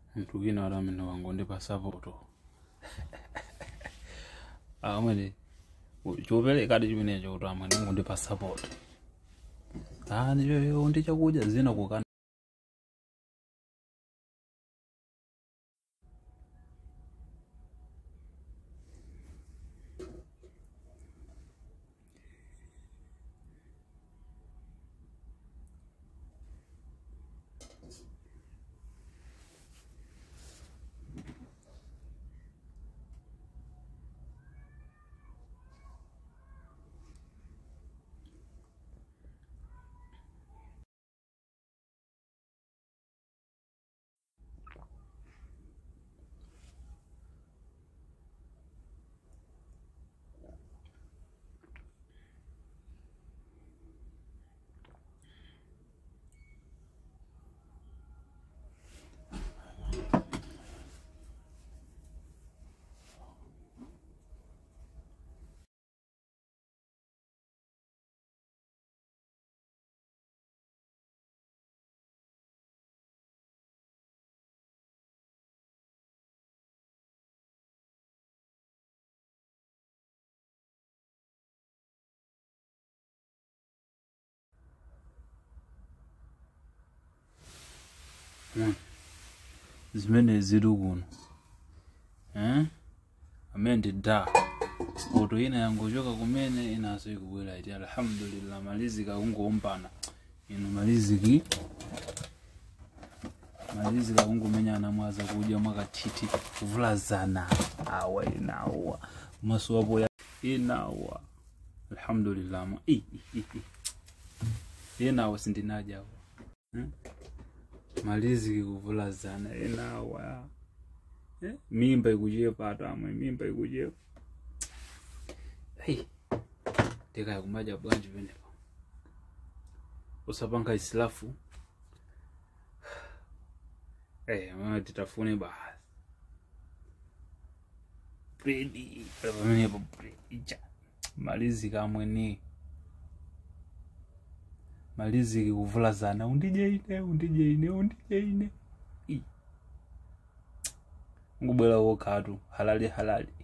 mnthu wina wati amene wangondipa sapoto amwene choperekadi chimenecho kuti amwe ndingondipa sapoto ah ndicho ndi chakudya zina kukana zimene zili kuno eh? amene ndi da poto ina yangochoka kumene inaso ikubwera iti alhamdulillah maliziki akungowombana ino maliziki maliziki akungomenyana mwaza kudya mwakathithi kuvulazana awa inawa maso wapo ya inawa alhamdulillah ma i, i, i. inawa sindinajawa hmm? maliziki kuvulazana enawa eh? mimba ikuchepa atamwe mimba ikuchepa hey. ndikaya kumaja bwanji penepa usapanga isilafu hey, mama titafune basi bredi pamenepo bredi cha maliziki amwene maliziki kuvulazana undije ine undije ine undije ine I. ngubwera wokhatu halali halali